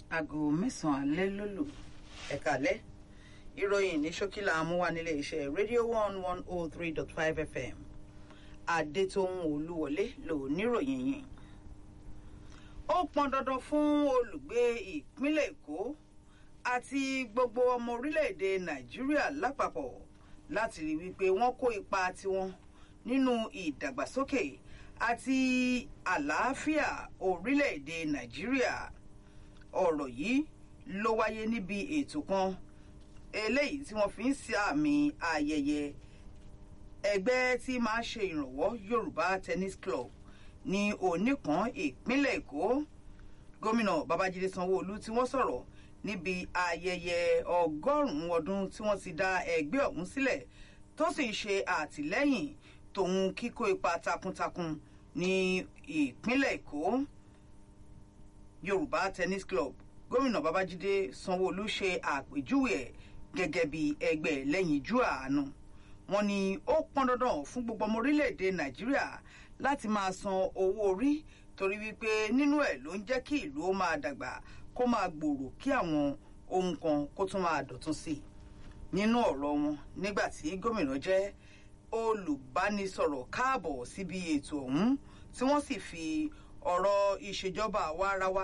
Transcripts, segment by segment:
aago mẹ́sàn-án alẹ́ ló lò ẹ̀ka alẹ́ ìròyìn ní ṣókí la mú wá nílé iṣẹ́ rédíò one one oh three dot five fm adétóhùn olúwọlé ló níròyìn yìí ó pọn dandan fún olùgbé ìpínlẹ̀ èkó àti gbogbo ọmọ orílẹ̀-èdè nàìjíríà lápapọ̀ láti rí wípé wọ́n kó ipa tiwọn nínú ìdàgbàsókè àti àlàáfíà orílẹ̀-èdè nàìjíríà ọ̀rọ̀ yìí ló wáyé níbi ètò kan eléyìí tí wọ́n fi ń ṣe àmì ayẹyẹ ẹgbẹ́ tí máa ṣe ìrànwọ́ yorùbá tennis club ní oníkan ìpínlẹ̀ èkó gómìnà babájídé sanwóolu tí wọ́n sọ̀rọ̀ níbi ayẹyẹ ọgọ́rùn-ún ọdún tí wọ́n ti dá ẹgbẹ́ ọ̀hún sílẹ̀ tó sì ń ṣe àtìlẹ́yìn tòun kíkó ipa takuntakun ní ìpínlẹ̀ èkó yorùbá tennis club gómìnà babájídé sanwóolu ṣe àpèjúwe ẹ̀ gẹ́gẹ́ bí ẹgbẹ́ lẹ́yìnjú àánú wọn ni ó pọn dandan fún gbogbo ọmọ orílẹ̀-èdè nàìjíríà láti máa san owó orí torí wípé nínú ẹ̀ ló ń jẹ́ kí ìlú ó máa dàgbà kó máa gbòòrò kí àwọn ohun kan kó tún máa dọ̀tún sí i nínú ọ̀rọ̀ wọn nígbà tí gómìnà jẹ́ olùbánisọ̀rọ̀ káàbọ̀ síbi ètò ọ̀hún tí wọ́n sì fi ọ̀rọ̀ ìṣèjọba àwa ara wa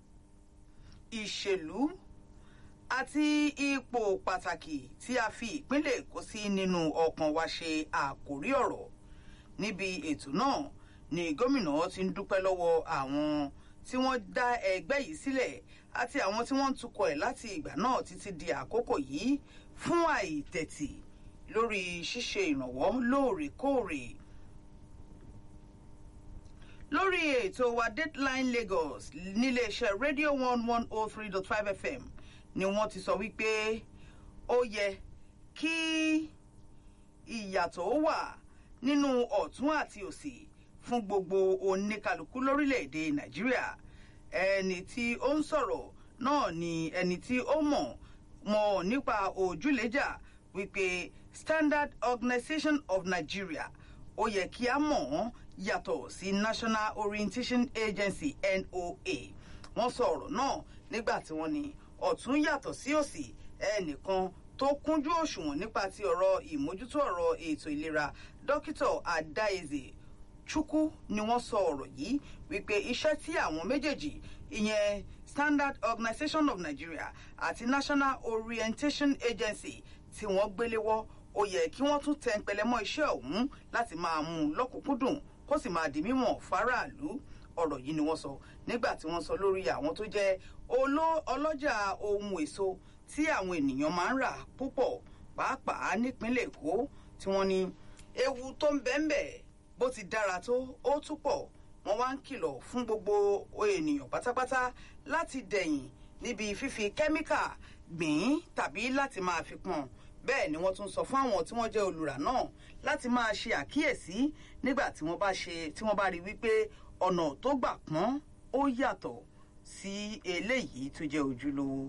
ìṣèlú àti ipò pàtàkì tí a fi ìpínlẹ̀ èkó sí nínú ọkàn wa ṣe àkórí ọ̀rọ̀ níbi ètò náà ni gómìnà ti ń dúpẹ́ lọ́wọ́ àwọn tí wọ́n dá ẹgbẹ́ yìí sílẹ̀ àti àwọn tí wọ́n ń tukọ̀ ẹ̀ láti ìgbà náà títí di àkókò yìí fún àìtẹ̀tì lórí ṣíṣe ìrànwọ́ lóòrèkóòrè lórí ètò wa deadline lagos níléeṣẹ́ radio one one oh three dot five fm ni wọ́n ti sọ wípé ó yẹ kí ìyàtọ̀ ó wà nínú ọ̀tún àti òsì fún gbogbo oníkàlùkù lórílẹ̀‐èdè nàìjíríà ẹni tí ó ń sọ̀rọ̀ náà ni ẹni tí ó mọ̀ mọ̀ nípa òjúlẹ̀jà wípé standard organisation of nigeria ó yẹ kí a mọ̀ ọ́n yàtọ̀ sí national orientation agency noa wọ́n sọ ọ̀rọ̀ náà nígbà tí wọ́n ní ọ̀tún yàtọ̀ sí òsì ẹnìkan tó kúnjú òṣùwọ̀n nípa ti ọ̀rọ̀ ìmójútó ọ̀rọ̀ ètò ìlera dókítà adáyézè chukwu ni wọ́n sọ ọ̀rọ̀ yìí wípé iṣẹ́ tí àwọn méjèèjì ìyẹn standard organisation of nigeria àti national orientation agency tí wọ́n gbéléwọ́ ó yẹ kí wọ́n tún tẹ pẹlẹmọ́ iṣẹ́ ọ̀hún láti máa mú un lọ́kùnkúndùn kó sì máa di mímọ̀ fáráàlú ọ̀rọ̀ yìí ni wọ́n sọ nígbà tí wọ́n sọ lórí àwọn tó jẹ́ ọlọ́jà ohun èso tí àwọn ènìyàn máa ń rà púpọ̀ pàápàá nípínlẹ̀ èkó tí wọ́n ní ewu tó ń bẹ́ẹ̀ bó ti dára tó ó tún pọ̀ wọ́n wá ń kìlọ̀ fún gbogbo ènìyàn pátápátá láti dẹ̀yìn níbi fífi kẹ́míkà gbìn tàbí láti máa fi pọ̀n bẹ́ẹ̀ ni wọ́n tún sọ fún àwọn tí wọ́n jẹ́ olùrà náà láti máa ṣe àkíyèsí nígbà tí wọ́n bá ṣe tí wọ́n bá rí wípé ọ̀nà tó gbà pọ́n ó yàtọ̀ sí eléyìí tó jẹ́ ojúlówó.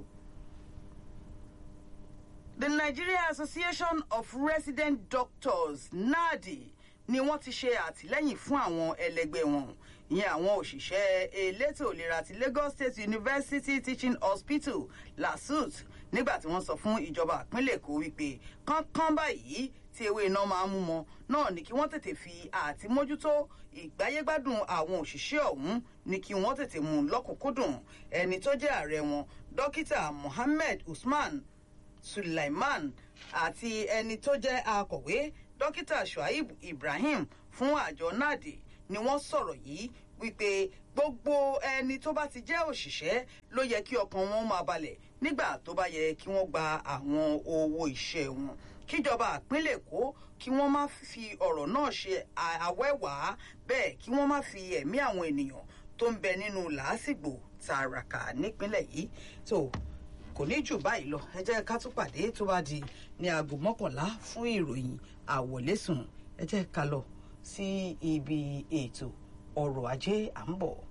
the nigeria association of resident doctors nadi ni wọ́n ti ṣe àtìlẹ́yìn fún àwọn ẹlẹgbẹ́ wọn ìyẹn àwọn òṣìṣẹ́ elétò ìlera ti lagos state university teaching hospital lasut nígbà tí wọ́n sọ fún ìjọba ìpínlẹ̀ èkó wípé kánkán báyìí tí ewé iná máa ń mú wọn náà ni kí wọ́n tètè fi àti mójútó ìgbáyégbádùn àwọn òṣìṣẹ́ ọ̀hún ni kí wọ́n tètè mú un lọ́kùnkúndùn ẹni tó jẹ́ ààrẹ wọn dókítà mohammed usman sulaiman àti ẹni tó jẹ́ akọ̀wé dókítà shuaib ibrahim fún àjọ nadi ni wọ́n sọ̀rọ̀ yìí wípé gbogbo ẹni tó bá ti jẹ́ òṣìṣẹ́ ló yẹ kí ọkàn wọn máa balẹ̀ nígbà tó bá yẹ kí wọ́n gba àwọn owó iṣẹ́ wọn kíjọba àpínlẹ̀ èkó kí wọ́n má fi ọ̀rọ̀ náà ṣe àwẹ́wàá bẹ́ẹ̀ kí wọ́n má fi ẹ̀mí àwọn ènìyàn tó ń bẹ nínú làásìgbò tààràkà nípínlẹ̀ yìí tó kò ní jù báyìí lọ ẹ jẹ́ ká tún pàdé tó bá di ní aago mọ́kànlá fún ìròyìn àwọ̀lẹ́sùn ẹ jẹ́ ká lọ sí ibi ètò ọrọ̀ ajé à ń bọ̀.